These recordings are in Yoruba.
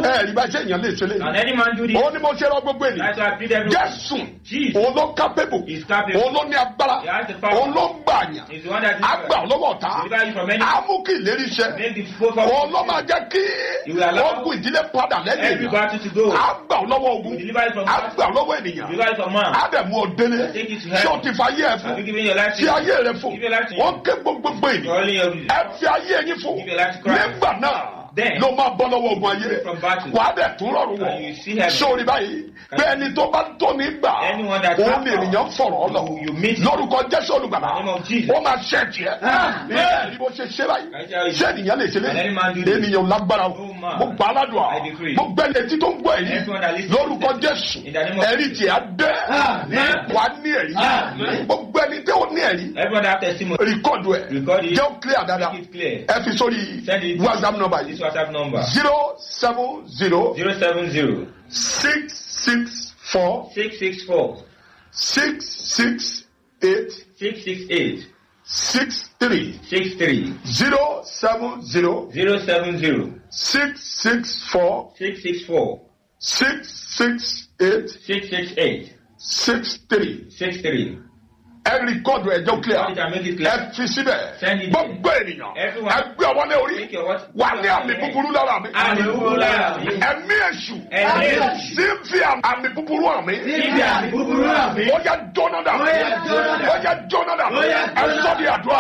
ẹ rí bá ṣe èèyàn lè ṣe lé Can any man do this? òun ni mo ṣe rọ gbogbo ènìyàn That's why I plead everyone. jésù Jesus òun ló kápẹ́bù is capable. òun ló ní agbára He has the power. òun ló ń gbàyàn He's the one that àgbà lọ́wọ́ ọ̀tá Deliver you from any- á mú kí ìlérí iṣẹ́ Make the people òun ló máa jẹ́ kí He will allow ogun ìdílé padà lẹ́yìn every èèyàn battle to go. àgbà lọ́wọ́ ogun He will deliver you from àgbà lọ́wọ́ ènìyàn Deliver you from man. àdẹ̀mú ọ̀dẹ́lẹ̀ Take it to ṣé o heaven. ti fa ayé ẹ Have you fún given your life to tí ayé rẹ fún Give your life to him. wọ́n ké gbogbo ènìyàn Calling your ẹ fi ayé yín fún Give your life to Christ. nígbà náà Then, ló máa bọ́ lọ́wọ́ ogun ayé from battle. wàá dẹ̀ tún rọrùn wọ̀ And you see heaven. sórí báyìí pé ẹni tó bá tó ní gbà Anyone that òun has ni power, ènìyàn fọ̀rọ̀ lọ you- you meet- lórúkọ jésù olùgbàlà In the name of Jesus. ó máa ṣe tiẹ̀ bẹ́ẹ̀ ni mo ṣe ṣe báyìí I tell you. ṣé ènìyàn lè ṣe lé Can any man do this? ènìyàn lágbára o No man. mo gbà á ládùn à I decree. mo gbẹ́lẹ̀ tí tó ń gbọ́ èyí Everyone that listens lórúkọ to this, jésù in the name of ẹ̀rí tiẹ̀ á dẹ́ Amen. wà á ní ẹ̀rí Amen. gbogbo ẹni tí ó ní ẹ̀rí Everyone that have testimony. rìkọ́dù ẹ̀ Record it. jẹ́ ó clear dáadáa Make it clear. ẹ fi sórí Send it. whatsapp number This yìí WhatsApp number. zero seven zero Zero seven zero six six four six six four six six eight six six eight six three six three zero seven zero zero seven zero six six four six six four six six eight six six eight six three six three. ẹ rìkọ́dù ẹ̀ jẹ́ ó clear Record it and make it ẹ clear. fi síbẹ̀ Send it gbogbo ènìyàn Everyone. ẹ gbé ọwọ́ lé orí Take your what? wà ní àmì búburú lára mi Àmì búburú lára mi. ẹ̀mí èṣù Ẹ̀mí èṣù. tí ń fi àmì búburú hàn mí Níbi àmì búburú àmì. ó yẹ jóná dà Ó yá jóná dà. ó yẹ jóná dà Ó yá ẹ jóná sọ di àdúrà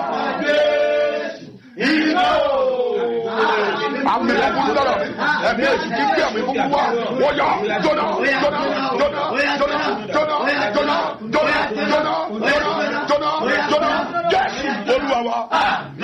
iná àmì búburú lára mi ẹ̀mí èṣù tí ń fi àmì búburú wá ó yẹ jóná jóná jóná jóná jóná jóná jóná jóná jóná jóná jóná jésù olúwa wa.